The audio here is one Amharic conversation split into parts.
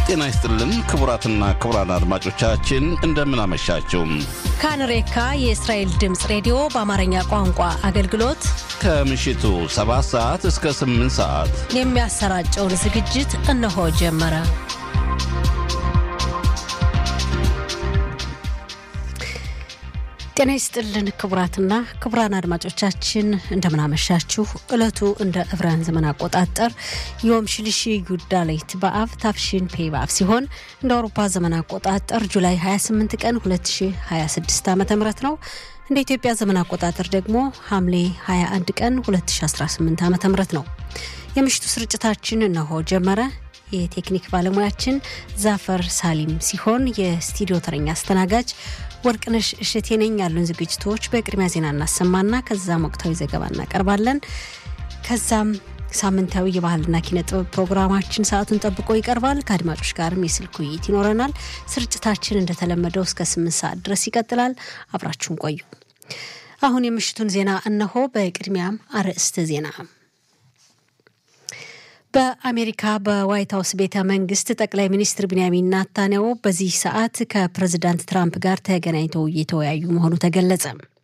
ጤና ይስጥልን ክቡራትና ክቡራን አድማጮቻችን እንደምን አመሻችሁ። ካንሬካ የእስራኤል ድምፅ ሬዲዮ በአማርኛ ቋንቋ አገልግሎት ከምሽቱ 7 ሰዓት እስከ 8 ሰዓት የሚያሰራጨውን ዝግጅት እነሆ ጀመረ። ጤና ይስጥልን ክቡራትና ክቡራን አድማጮቻችን እንደምናመሻችሁ። ዕለቱ እንደ ዕብራውያን ዘመን አቆጣጠር ዮም ሽልሺ ዩዳሌት በአብ ታፍሺን ፔ በአብ ሲሆን እንደ አውሮፓ ዘመን አቆጣጠር ጁላይ 28 ቀን 2026 ዓ ም ነው። እንደ ኢትዮጵያ ዘመን አቆጣጠር ደግሞ ሐምሌ 21 ቀን 2018 ዓ ም ነው። የምሽቱ ስርጭታችን እነሆ ጀመረ። የቴክኒክ ባለሙያችን ዛፈር ሳሊም ሲሆን የስቱዲዮ ተረኛ አስተናጋጅ ወርቅነሽ እሸቴ ነኝ። ያሉን ዝግጅቶች በቅድሚያ ዜና እናሰማና ከዛም ወቅታዊ ዘገባ እናቀርባለን። ከዛም ሳምንታዊ የባህልና ኪነ ጥበብ ፕሮግራማችን ሰዓቱን ጠብቆ ይቀርባል። ከአድማጮች ጋርም የስልክ ውይይት ይኖረናል። ስርጭታችን እንደተለመደው እስከ ስምንት ሰዓት ድረስ ይቀጥላል። አብራችሁን ቆዩ። አሁን የምሽቱን ዜና እነሆ። በቅድሚያም አርዕስተ ዜና በአሜሪካ በዋይት ሀውስ ቤተ መንግስት ጠቅላይ ሚኒስትር ቢንያሚን ናታንያሁ በዚህ ሰዓት ከፕሬዚዳንት ትራምፕ ጋር ተገናኝተው እየተወያዩ መሆኑ ተገለጸ።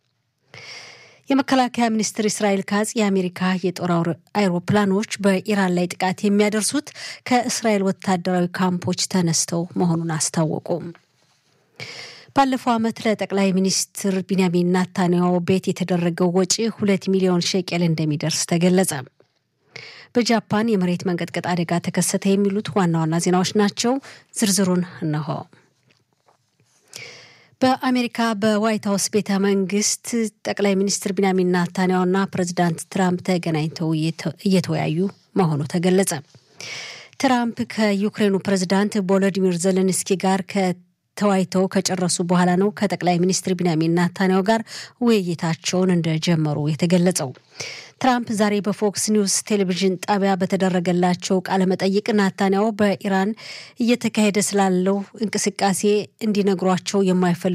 የመከላከያ ሚኒስትር እስራኤል ካጽ የአሜሪካ የጦር አይሮፕላኖች በኢራን ላይ ጥቃት የሚያደርሱት ከእስራኤል ወታደራዊ ካምፖች ተነስተው መሆኑን አስታወቁ። ባለፈው ዓመት ለጠቅላይ ሚኒስትር ቢንያሚን ናታንያሁ ቤት የተደረገው ወጪ ሁለት ሚሊዮን ሼቄል እንደሚደርስ ተገለጸ። በጃፓን የመሬት መንቀጥቀጥ አደጋ ተከሰተ። የሚሉት ዋና ዋና ዜናዎች ናቸው። ዝርዝሩን እነሆ። በአሜሪካ በዋይት ሀውስ ቤተ መንግስት ጠቅላይ ሚኒስትር ቢንያሚን ናታንያሁና ፕሬዚዳንት ትራምፕ ተገናኝተው እየተወያዩ መሆኑ ተገለጸ። ትራምፕ ከዩክሬኑ ፕሬዚዳንት ቮሎዲሚር ዘለንስኪ ጋር ተወያይተው ከጨረሱ በኋላ ነው ከጠቅላይ ሚኒስትር ቢንያሚን ናታንያሁ ጋር ውይይታቸውን እንደጀመሩ የተገለጸው። ትራምፕ ዛሬ በፎክስ ኒውስ ቴሌቪዥን ጣቢያ በተደረገላቸው ቃለ መጠይቅ ናታንያሁ በኢራን እየተካሄደ ስላለው እንቅስቃሴ እንዲነግሯቸው የማይፈልጉ